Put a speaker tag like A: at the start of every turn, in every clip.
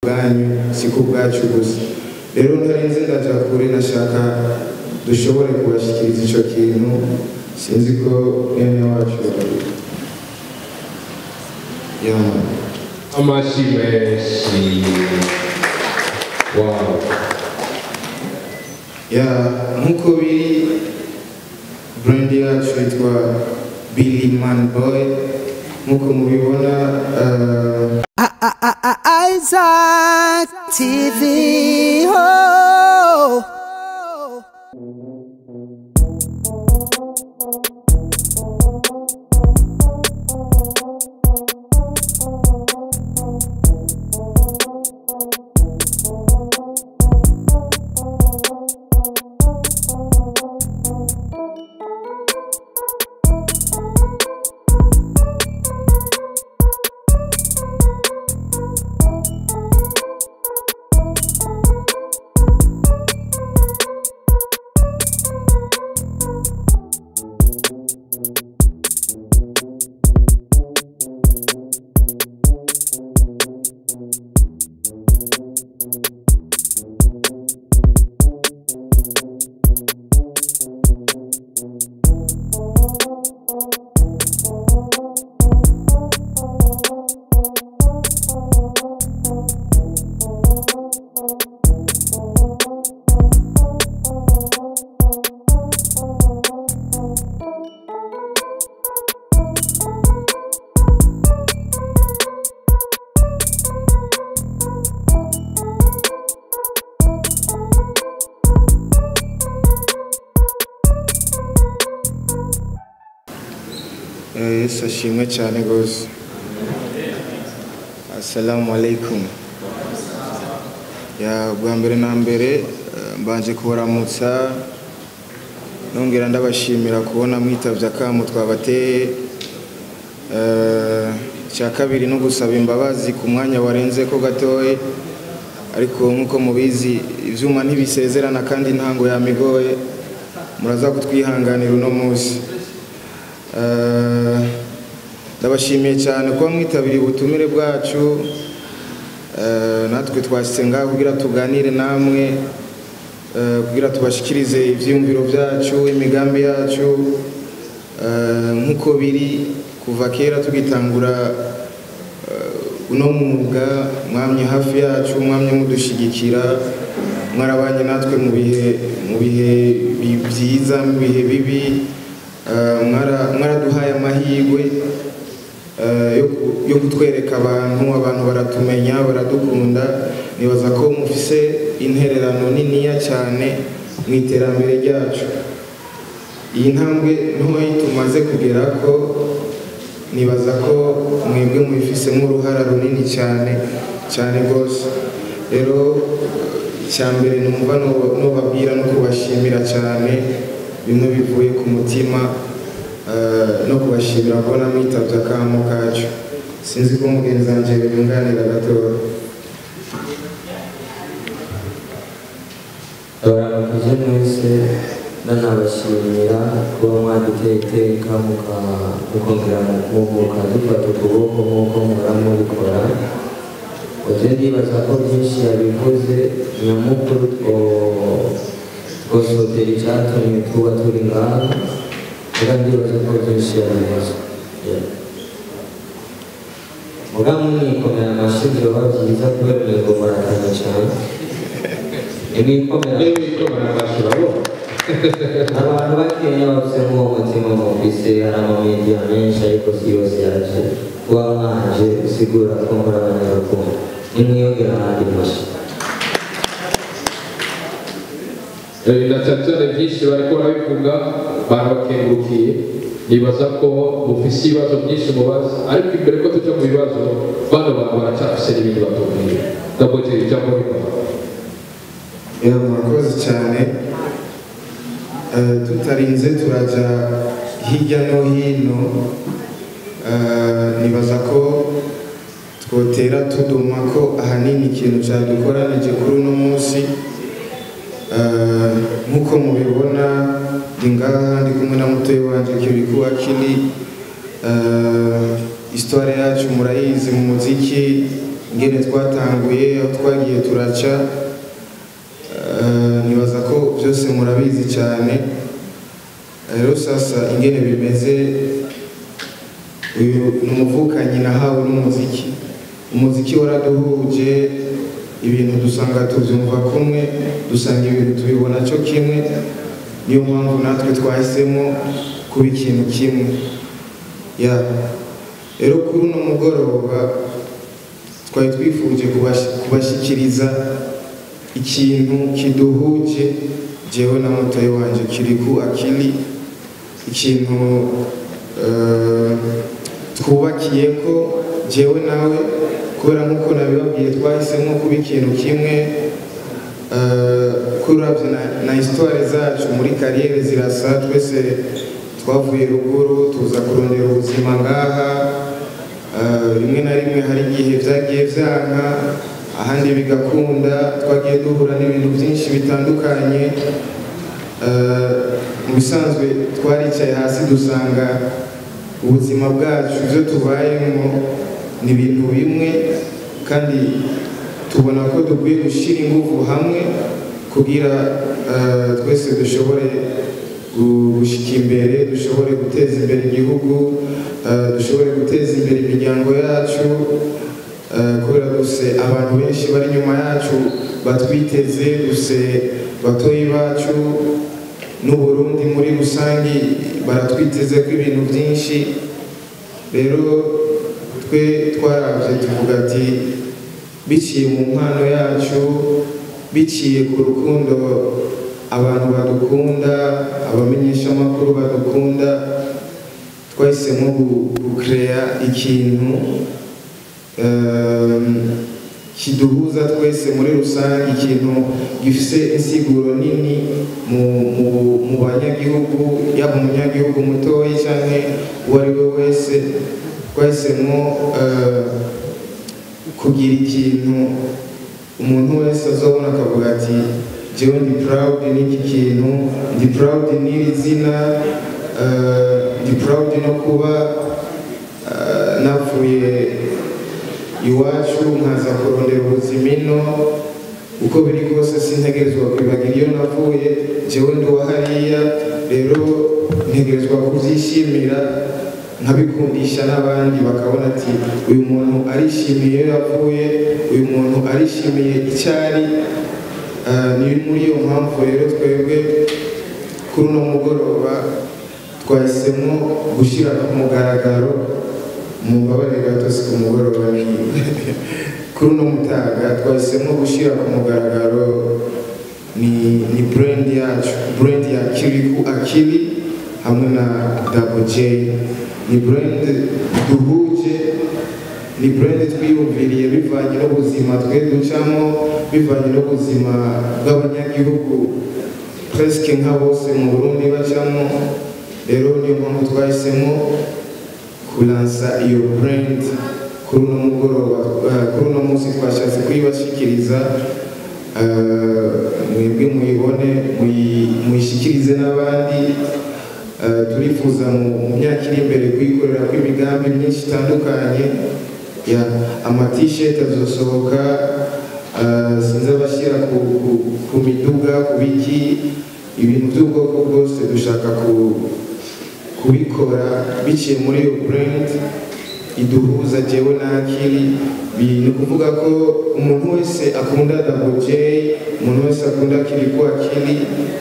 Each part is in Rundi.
A: bwanyu si ku bwacu gusa rero ntarenze ndaja kure nashaka dushobore kubashikiriza ico kintu sinzi ko mwene wacu yama
B: Amashi menshi. Wow.
A: ya nk'uko biri brand yacu yitwa Billy Man Boy nk'uko mubibona uh,
C: Isaac TV. Oh.
A: Eh, Yesu ashimwe cyane rwose assalamu alaikum ya bwa mbere na mbere eh, mbanje kubaramutsa nongera ndabashimira kubona mwitavye akamu twabateye Eh, icya kabiri no gusaba imbabazi ku mwanya warenze ko gatoye ariko nk'uko mubizi ivyuma ntibisezerana kandi intango yamigoye muraza kutwihanganira uno munsi Eh, ndabashimiye cyane kuba mwitabiriye ubutumire bwacu Eh, natwe twashyize ngaho kugira tuganire namwe eh, kugira tubashikirize ibyiyumviro byacu imigambi yacu Eh, nk'uko biri kuva kera tugitangura eh, uno mwuga mwamye hafi yacu mwamye mudushigikira mwarabanye natwe mu bihe mu bihe bi- byiza mu bihe bibi Eh, mwara- mwaraduhaye amahirwe eh, yo ku- yo kutwereka abantu abantu baratumenya baradukunda nibaza ko mufise intererano niniya cyane mu iterambere ryacu iyi ntambwe ntoya tumaze kugera ko nibaza ko mwebwe mubifisemo uruhara runini cyane cyane rwose rero icya mbere numva no- nobabwira no kubashimira cyane bimwe bivuye ku mutima eh, no kubashimira kubona mwitavye akamo kacu sinzi ko mugenzi wanje yunganira gatoya
D: abaramukuze mwese nanabashimira kuba mwaduteye iteka muka- mukongera mukumbuka dufata ukuboko nk'uko muhora mubikora uje ndibaza ko byinshi yabivuze nyamukuru two- twosotera icyatumye tuba turi ngaha reka ndibaza ko byinshi yabivuze Yeah. muga mwikomera amashyi byoba byiza kubera umwego muratanya cyane imwikomera
B: Yewe ikomera amashyi urabona?
D: abantu bakenya bafisemo uwo mutima mufise hari amamediya menshi ariko si yose yaje kuba mwanje usigura ko muri abanyarukundo nimwiyongera ahandi mashyi
B: Eh, na cyane cyane byinshi bariko barabivuga barabakengurukiye nibaza ko mufise ibibazo byinshi mubaza ariko imbere ko tuja mu bibazo bano bantu baracyafise n'ibindi batubwira ndabogera ijambo ribaha
A: Ya, murakoze cyane Eh, tutarinze turaja hirya no hino Eh, nibaza ko twotera tuduma ko ahanini ikintu cyadukoranije kuri uno munsi Eh, nk'uko mubibona ndi ngaha ndi kumwe na mutoyi wanje kiriku akili Eh, histoire yacu murayizi mu muziki ingene twatanguye aho twagiye turaca eh, nibaza ko byose murabizi cyane rero sasa ingene bimeze uyu ni umuvukanyi nahawe n'umuziki umuziki waraduhuje ibintu dusanga tubyumva kumwe dusanga ibintu tubibona cyo kimwe niyo mpamvu natwe twahisemo kuba ikintu kimwe ya rero kuri uno mugoroba twari twifuje kubash- kubashyikiriza ikintu kiduhuje jewe na motoyi wanje kiri ku akili ikintu eh, twubakiye ko jewe nawe kubera nk'uko nabibabwiye twahisemo kuba ikintu kimwe eh, kuravye na, na histoire zacu muri kariyeri zirasa twese twavuye ruguru tuza kurondera ubuzima ngaha eh, rimwe na rimwe hari igihe vyagiye vyanka ahandi bigakunda twagiye duhura n'ibintu byinshi bitandukanye Eh, mu bisanzwe twaricaye hasi dusanga ubuzima bwacu ibyo tubayemo ni ibintu bimwe kandi tubona ko dukwiye gushyira ingufu hamwe kugira eh, twese dushobore gu- gushyika imbere dushobore guteza imbere igihugu eh, dushobore guteza imbere imiryango yacu eh, kubera duse abantu benshi bari inyuma yacu batwiteze duse batoyi bacu n'uburundi muri rusange baratwiteze ko ibintu byinshi rero twe twarabye tuvuga ati biciye mu mpano yacu biciye ku rukundo abantu badukunda abamenyeshamakuru badukunda twahisemo gu- gukereya ikintu um, kiduhuza twese muri rusange ikintu gifise insiguro nini mu, mu, mu banyagihugu yaba umunyagihugu mutoyi canke uwo ari we wese twahisemo eh, kugira ikintu umuntu wese azobona akavuga ati jewe ndi proud n'iki kintu ndi proud n'iri zina eh, ndi proud no kuba eh, navuye iwacu nkaza kurondera ubuzima ino uko biri kose sintegerezwa kwibagira iyo navuye jewe ndi uwa hariya rero ntegerezwa kubyishimira nkabikundisha n'abandi bakabona ati uyu muntu arishimiye iyo yavuye uyu muntu arishimiye icyo ari Ah, ni muri iyo mpamvu rero twebwe kuri uno mugoroba twahisemo gushyira ku mugaragaro mu mbabare gato si ku mugoroba ni kuri uno mutaga twahisemo gushyira ku mugaragaro ni ni brand yacu brand ya kiriku akili hamwe na double j ni brand duhuje ni brand twiyumviriye bivanye n'ubuzima twe ducamo bivanye n'ubuzima bw'abanyagihugu presque nka bose mu burundi bacamo rero niyo mpamvu twahisemo kulansa iyo brand kuri uno mugoroba eh, kuri uno munsi twashatse kuyibashikiriza eh, mwebwe muyibone muyi- muyishikirize n'abandi Eh, turifuza mu mu myaka iri imbere kuyikorera kw'imigambi myinshi itandukanye ya amatisheti azosohoka eh, sinzi abashyira ku, ku, ku miduga ku biki ibintu by'ubwoko bwose dushaka ku, kubikora biciye muri iyo brand iduhuza jewe na akili Bi- ni ukuvuga ko umuntu wese akunda double j umuntu wese akunda akili ku akili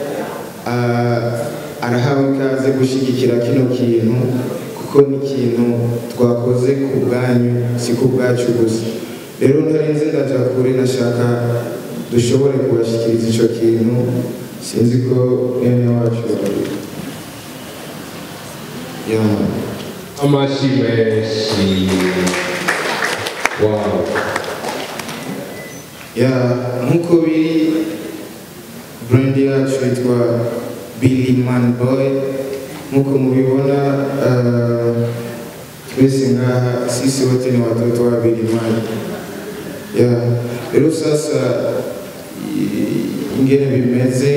A: ah, arahawe ikaze gushyigikira kino kintu kuko ni ikintu twakoze ku bwanyu si ku bwacu gusa rero ntarenze ndaja kure nashaka dushobore kubashyikiriza icyo kintu sinzi ko mwene wacu yama
B: amashyi menshi wawu
A: ya nk'uko biri brand yacu yitwa Billy Man Boy nk'uko mubibona eh, twese ngaha sisi wote ni watoto wa Billy Man ya rero sasa i- ingene bimeze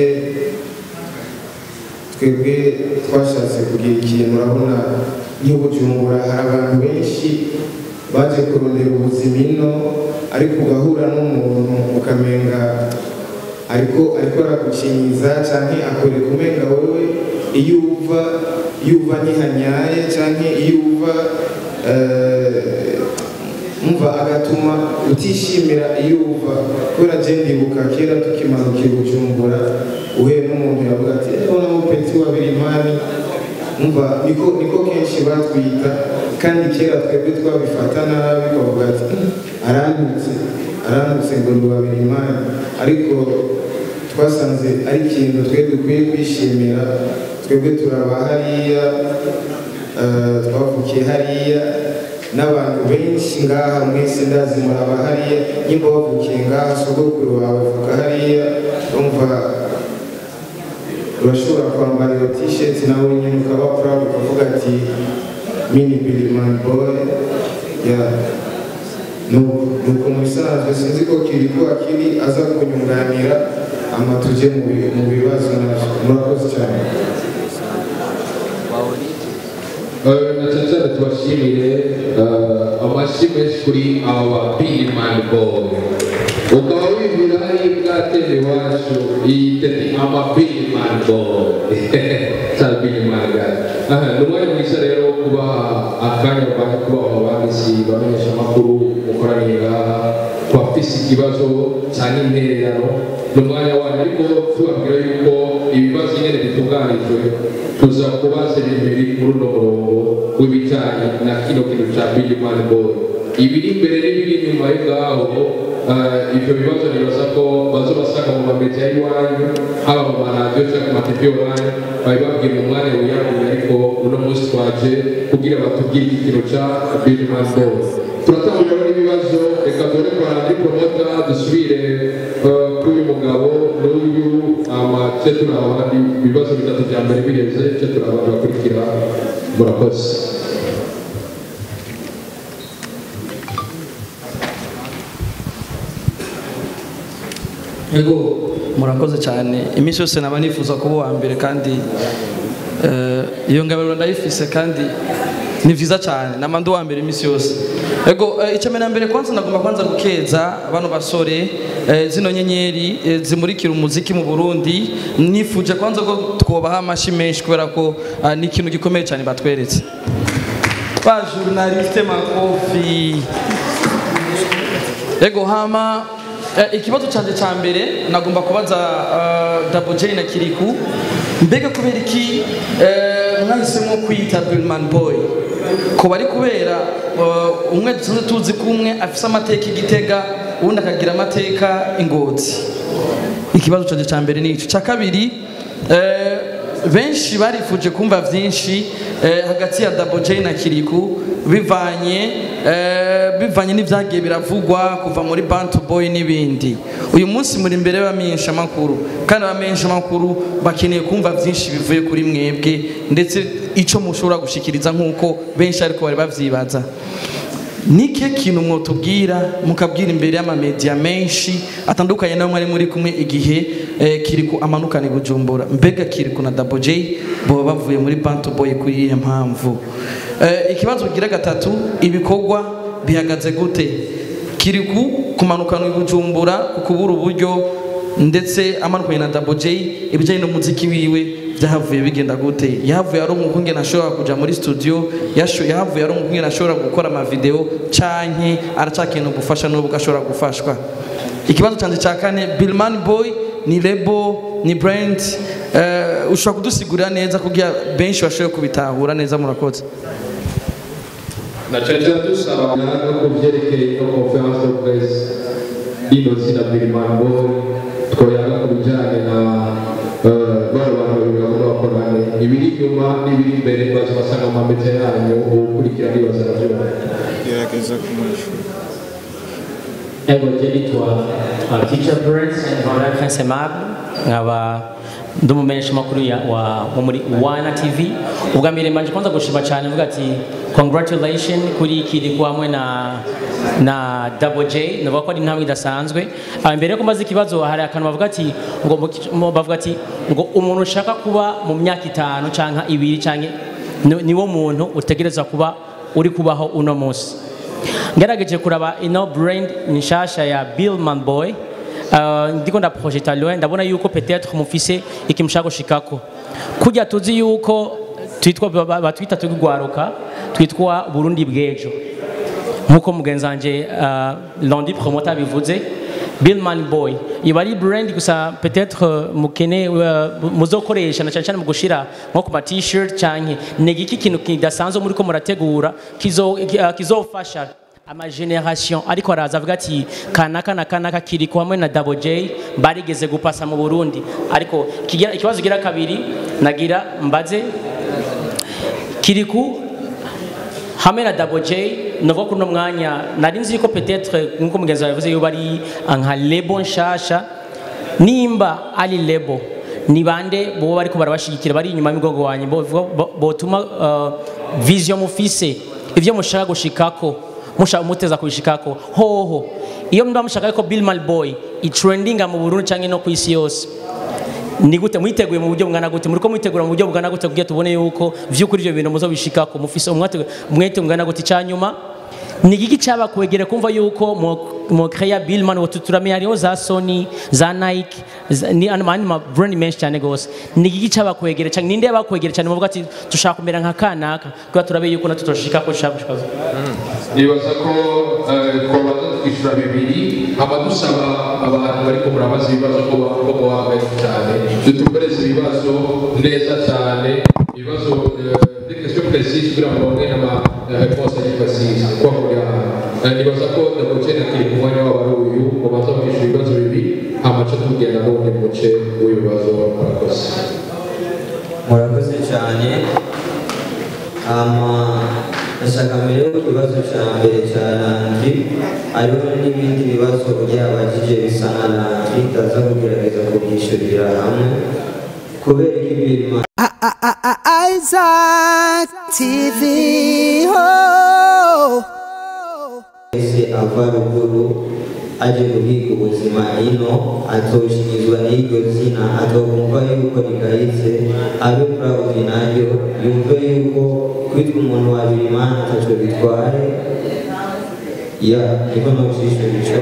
A: twebwe twashatse kugira ikintu urabona nk'ibujumbura hari abantu benshi baje kurondera ubuzima ino ariko ugahura n'umuntu ukamenga ariko ariko aragukinyiza canke akwereka umenga wewe iyo uva iyo uva ntihanyaye canke iyo uva eh, umva agatuma utishimira iyo uva kubera je ndibuka kera tukimanuka i bujumbura uhuye n'umuntu yavuga ati eho na mupenzi wa birimani umva niko niko kenshi batwita kandi kera twebwe twabifata nabi bavuga ati "Mm, arantutse arantutse ngo ni wa birimani ariko twasanze ari ikintu twe dukwiye kwishimira twebwe turaba hariya eh, twavukiye hariya n'abantu benshi ngaha mwese ndazi muraba hariya nyimba wavukiye ngaha sogokuru wawe avuka hariya umva urashobora kwambara iyo t-shirt nawe nyine ukaba proud ukavuga ati mini bilimani boy ya nuko nuko mu bisanzwe sinzi ko kiri ko akiri aza kunyunganira ama tuje mu bi- mu bibazo navyo murakoze cyane
B: Eh, na cyane cyane tubashimire eh, amashyi menshi kuri aba birimani boy ukaba wibwira hari bwatera iwacu iyi tete ama birimani boy cyane birimani guy aha ni umwanya mwiza rero wo kubaha akanya bari kubaha abanditsi bamenyesha amakuru mukoraniye ngaha kubafise ikibazo cyane intererano ni umwanya wanyu ariko tubabwira yuko ibibazo nyine bitunganijwe tuza kubaza ibintu biri muri uno murongo w'ibijyanye na kino kintu cya bilimani boy ibiri imbere n'ibiri inyuma yo ngaho eh, ibyo bibazo nibaza ko baza basanga mu mamediya y'iwanyu haba mu maradiyo cyangwa ku matevi online babibabwira mu mwanya wiyaguye ariko uno munsi twaje kugira batubwire iki kintu cya bilimani boy turatangurira n'ibibazo reka dore kwa radiyo promota dusubire eh, kuri uyu mugabo n'uyu amace turi abandi ibibazo bitatu bya mbere biheze ce turi abandi bakurikira murakoze
E: Ego murakoze cyane iminsi yose naba nifuza kuba uwa mbere kandi eh, iyo ngabiro ndayifise kandi ni vyiza cyane nama ndi uwa mbere iminsi yose ego eh, icya mbere na mbere kwanza nagomba kwanza gukeza bano basore eh, zino nyenyeri eh, zimurikira umuziki mu Burundi nifuje kwanza ko twobaha amashi menshi kubera ko ah, ni ikintu gikomeye cyane batweretse ba journaliste makofi Ego hama eh, ikibazo canje ca mbere nagomba kubaza uh, Double J na Kiriku mbega kubera iki eh, mwahisemo kwita Billman Boy ko bari kubera uh, umwe dusanzwe tuzi ko umwe afise amateka igitega uwundi akagira amateka ingozi ikibazo canje ca mbere ni ico ca kabiri eh, benshi barifuje kumva vyinshi eh, hagati ya Double J na Kiriku bivanye eh, bivanye n'ivyagiye biravugwa kuva muri Bantu Boy n'ibindi uyu munsi muri imbere y'abamenyesha makuru kandi abamenyesha makuru bakeneye kumva vyinshi bivuye kuri mwebwe ndetse ico mushobora gushikiriza nk'uko benshi ariko bari bavyibaza nike kintu mwotubwira mukabwira imbere y'amamedia menshi atandukanye nayo mwari muri kumwe igihe eh, kiriku amanukana i bujumbura mbega kiriku na Double J boba bavuye muri Bantu Boy kuri iyihe mpamvu eh, ikibazo kigira gatatu ibikorwa bihagaze gute kiriku kumanukana i bujumbura kukubura uburyo ndetse amanukanye na Double J ibijyanye n'umuziki wiwe byahavuye bigenda gute yahavuye ari umukungene ashobora kuja muri studio yasho- yahavuye ari umukungene ashobora gukora amavideo canke aracakeneye ubufasha n'ubwo ashobora gufashwa ikibazo canje ca kane Billman Boy ni lebo ni brand uh, ushobora kudusigurira neza kugira benshi bashobore kubitahura neza murakoze
B: na cyane cyane dusaba no ku byerekeye no conference de presse ino zina birimani boy twoyaga ku bijyanye na eh, bano bantu babiri bagomba bakorane ibiri inyuma n'ibiri imbere baza basanga mu mamediya yanyu ukurikira nibaza navyo
A: gerageza kumwishyura
F: Ego je nitwa uh, Teacher Prince nkaba Prince Aimable nkaba ndi umumenyesha makuru ya wa wo muri Wana TV ubwa mbere mbanje kwanza gushima cyane mvuga ati congratulation kuri Kiriku hamwe na na Double J navuga ko ari intambwe idasanzwe Ah, mbere yo kumaza ikibazo hari akantu bavuga ati ngo mu kic- mu- bavuga ati ngo umuntu ushaka kuba mu myaka itanu canka ibiri canke ni- niwo muntu utegereza kuba uri kubaho uno munsi ngerageje kuraba ino brand nshasha ya billman boy Uh, ndiko ndaprojeta loin ndabona yuko peut-être mufise ikimushaka gushikako kujya tuzi yuko twitwa ba- batwita tugwaruka twitwa Burundi bw'ejo nkuko mugenzi wanje uh, Londi promoter bivuze Billman Boy iba ari brand gusa peut-être uh, mukene uh, muzokoresha na cyane cyane mu gushira nko ku ma t-shirt canke ni iki kintu kidasanzwe muri ko murategura kizo uh, kizofasha ama generation ariko araza avuga ati kanaka na kanaka kiri hamwe na Double J barigeze gupasa mu Burundi ariko kigira ikibazo gira kabiri nagira mbaze kiriku hamwe na Double J novuga kuri uno mwanya nari nzi ko peut-être nkuko mugenzi wawe yavuze yuko ari nka lebo nshasha nimba ari lebo ni bande bo bariko barabashigikira bari inyuma y'imigongo wanyu bo- bo- botuma uh, vision mufise ivyo mushaka gushikako mushaka muteza kubishikako hoho iyo mba mushaka ko Bill Malboy itrendinga mu Burundi canke no ku isi yose ni gute mwiteguye mu buryo bungana gute muriko mwitegura mu buryo bungana gute kugira tubone yuko vy'ukuri ivyo bintu muzobishikako mufise umwete umwete bungana gute cyanyuma ni giki cyaba kwegera kumva yuko mo mo créa Billman wo tuturamenya hariho za Sony za Nike za- ni ano mani ma brand menshi cyane gose ni giki cyaba kwegera cyane ninde yabakwegera cyane muvuga ati dushaka kumera nka kanaka kugira turabe yuko natwe tushikako dushaka gushikazo
B: nibaza ko eh, twabanza twishyura bibiri haba dusaba abantu bariko murabaza ibibazo ko ba- ko bahagaze cyane dutumbereze ibibazo neza cyane ibibazo de question précise kugira ngo babone n'ama réponse ari précise kwa muri aha Eh, nibaza ko damuce na kiri ku mwanya wabo ari uyu mubanza kwishyura ibibazo bibiri hamace tugenda n'ubundi muce w'ibibazo murakoze
D: murakoze cyane ama ndashaka mbere yo ku kibazo cya mbere cya randi hariho n'ibindi bibazo byabajije bisa na randi ndaza kugerageza kubyishyurira hamwe kubera ko ibintu
C: Isaac TV. Oh.
D: wese ava ruguru aje guhiga ubuzima ino atoshirizwa n'iryo zina atokumva yuko rigayitse abe proud naryo yumve yuko kwitwa umuntu wabiri imana ataco bitwaye ya niko nocishura ico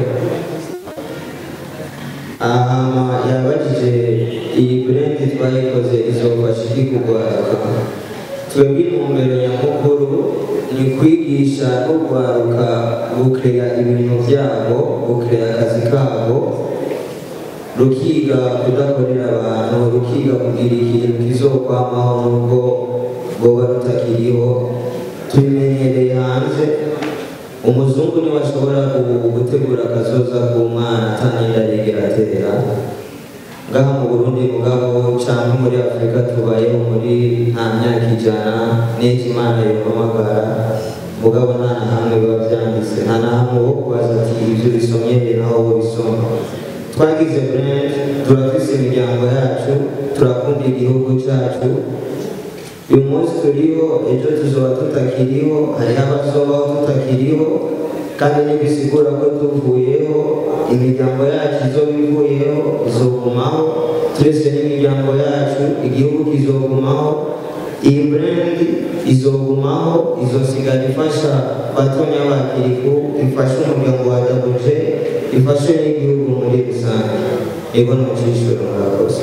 D: ahama yabajije iyi brand twayikoze izofasha iki kugwaruka twebwe intumbero nyamukuru ni kwigisha no kwaruka gukeya ibintu byabo gukeya akazi kabo rukiga kudakorera abantu rukiga kugira ikintu kizokwamaho nubwo boba rutakiriho tubimenyereye hanze umuzungu niwe ashobora gu- gutegura akazoza k'umwana ataninda yigera atera ngaha mu burundi mugabo canke muri afurika tubayeho muri nta myaka ijana n'icyo imana yohamagara mugabo nta na hamwe biba vyanditse nta na hamwe wo kubaza ati ivyo bisomye he naho wo bisoma twagize brand turafise imiryango yacu turakunda igihugu cacu uyu munsi turiho ejo tuzoba tutakiriho hariho abazobaho tutakiriho kandi ntibisigura ko tuvuyeho imiryango yacu izoba ivuyeho izogumaho turetse n'imiryango yacu igihugu kizogumaho iyi brand izogumaho izosigara ifasha batonya bakiriku ifashe umuryango wa dabuje ifashe n'igihugu muri rusange ego nocishuro murakoze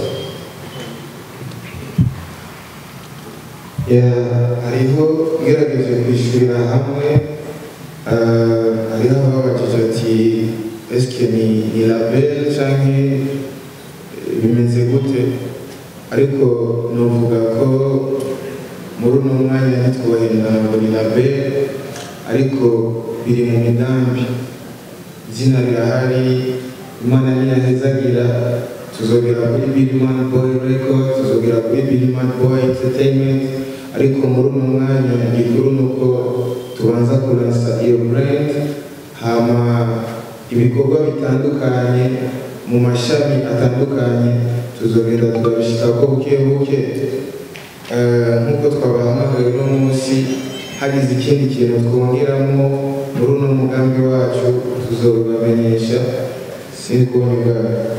A: Ya, hariho ngerageje kwishyurira hamwe eh, hariho ababajije ati eske ni ni label canke bimeze gute ariko novuga ko muri uno mwanya ntitwubahirira ngo ni label ariko biri mu migambi izina rirahari imana niyahezagira tuzogera kuri Billman Boy Record tuzogera kuri Billman Boy Entertainment ariko muri uno mwanya igikuru ni uko tubanza kuransa iyo brand hama ibikorwa bitandukanye mu mashami atandukanye tuzogenda turabishikako buke buke Eh, nk'uko twabahamagaye uno munsi hagize ikindi kintu twongeramo muri uno mugambi wacu tuzobibamenyesha sindi kubona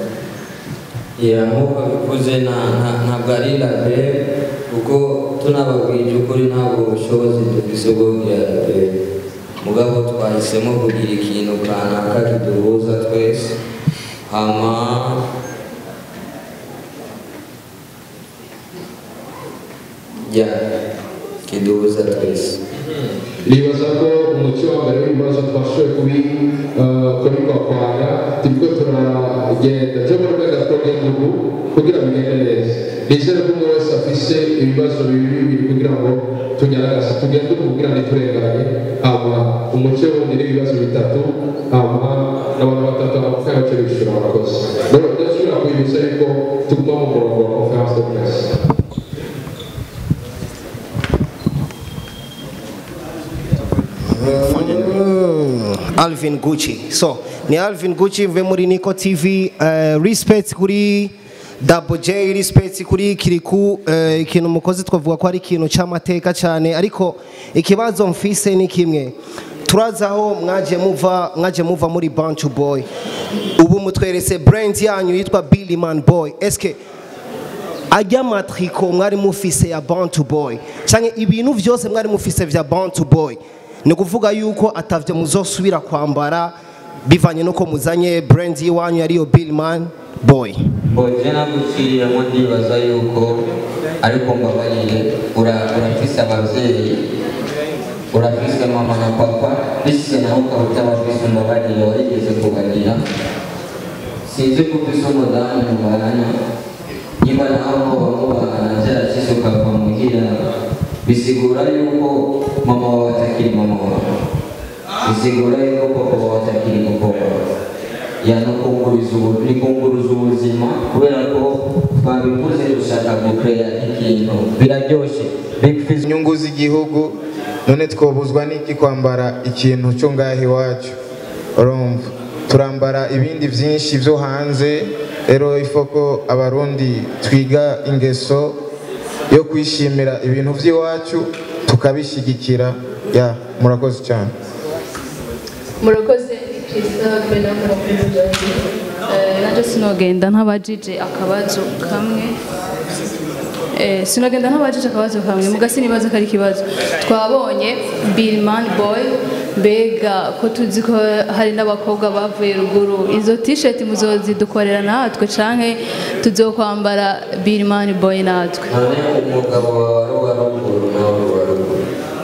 D: ya nk'uko bivuze na- na- ntabwo ari labe kuko tunababwije ukuri ntabwo ubushobozi dufise bwo kugira labe mugabo twahisemo kugira ikintu kanaka kiduhuza twese hama ya kiduhuza twese
B: nibaza ko umuco wa mbere w'ibibazo twashoboye kubi eh, kubikwapanga turiko turagenda cyo mu rwego rw'igihugu kugira bigende neza nizere ko umwe wese afise ibibazo bibi bibiri kugira ngo tunyaragase tugende kugira ntiturenganye hama umuco wundi n'ibibazo bitatu hama n'abantu batatu amafaranga cyo bishura abakozi rero ndasubira kwibutsa yuko tuguma mu murongo wa conference de presse
G: Alvin Gucci. So, ni Alvin Gucci mve muri Nico TV. Uh, respect kuri Double J, respect kuri Kiriku. Uh, ikintu mukozi twavuga ko ari ikintu cy'amateka cyane, ariko ikibazo mfise ni kimwe. turazaho mwaje muva mwaje muva muri Bantu Boy. Ubu mutweretse brand yanyu yitwa Billy Man Boy. Eske ajya matriko mwari mufise ya Bantu Boy canke ibintu vyose mwari mufise vya Bantu Boy ni kuvuga yuko atavyo muzosubira kwambara bivanye nuko muzanye brand yiwanyu ariyo Billman Boy
D: boje naguciriyemo ndibaza yuko ariko mbabarire ura- urafise abavyeyi urafise mama na papa bise nawe ukaba utabafise umbabarire warigeze kubagira sinzi ko ufise umudamu mubana niba nawe muba mubana vyarashise ukava muhira bisigura yuko mama wawe atakiri mama wawe bisigura yuko papa wawe atakiri papa wawe yanukunguriza ubu nikunguruza ubuzima kubera ko twabivuze dushaka gukeya ikintu biraryoshe big fish
A: inyungu z'igihugu none twobuzwa n'iki kwambara ikintu cyo ngaho iwacu urumva turambara ibindi byinshi byo hanze rero ifo ko abarundi twiga ingeso yo kwishimira ibintu by'iwacu tukabishyigikira ya murakoze cyane
H: murakoze christophe n'amakuru nanjye sinogenda ntabajije akabazo kamwe Eh, sinogenda ntabajije akabazo kamwe mugasi nibaza ko ari ikibazo twabonye billman boy mbega ko tuzi ko hari n'abakobwa bavuye ruguru izo t-shirt muzozidukorera natwe canke tuzokwambara billman boy natwe
D: none umugabo wawe ari uwa ruguru nawe uri uwa ruguru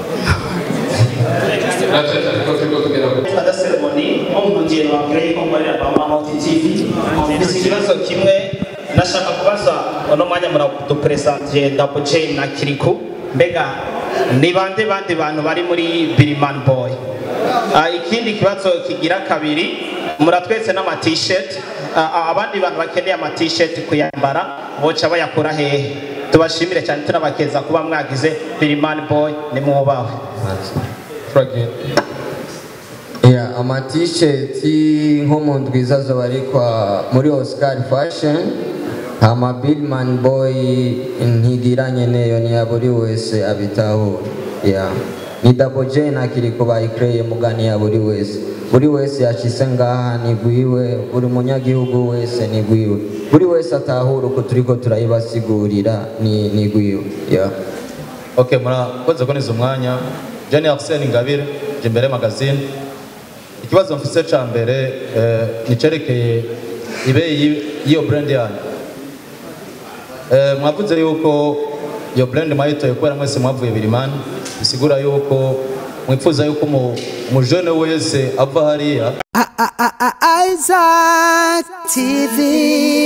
B: natwe ariko turiko tugera ku
I: Ada seremoni nko mu gihe wabwiye ko mkorera Mama Mount TV mfise ikibazo kimwe nashaka kubaza uno mwanya muradupresentiye Double J na Kiriku mbega ni bande bande bantu bari muri Billman Boy Ah, ikindi kibazo kigira kabiri muratwetse n'ama t-shirt Ah, ah, abandi bantu bakeneye ama t-shirt kuyambara boca bayakura hehe tubashimire cyane tunabakeza kuba mwagize Billman Boy ni mwubawe
B: turagenda
D: Yeah, ama t-shirt nko mu ndwiza zoba ari kwa muri Oscar Fashion ama Billman Boy ntigiranye neyo ni ya buri wese abitahura yeah. ni Double J na Kiriko bayikreye mugani ya buri wese buri wese yashise ngaha ni gwiwe buri munyagihugu wese ni gwiwe buri wese atahura uko turiko turayibasigurira ni, ni gwiwe yeah.
J: Okay, murakoze kuboneza umwanya Jenny Arsene Ingabire Jimbere Magazine ikibazo mfise ca mbere eh, nicerekeye ibeyi y'iyo brand yanyu eh, mwavuze yuko iyo brand mwayitoye kubera mwese mwavuye birimani bisigura yuko mwifuza yuko umu- umujene wese ava hariya
C: Isaac TV.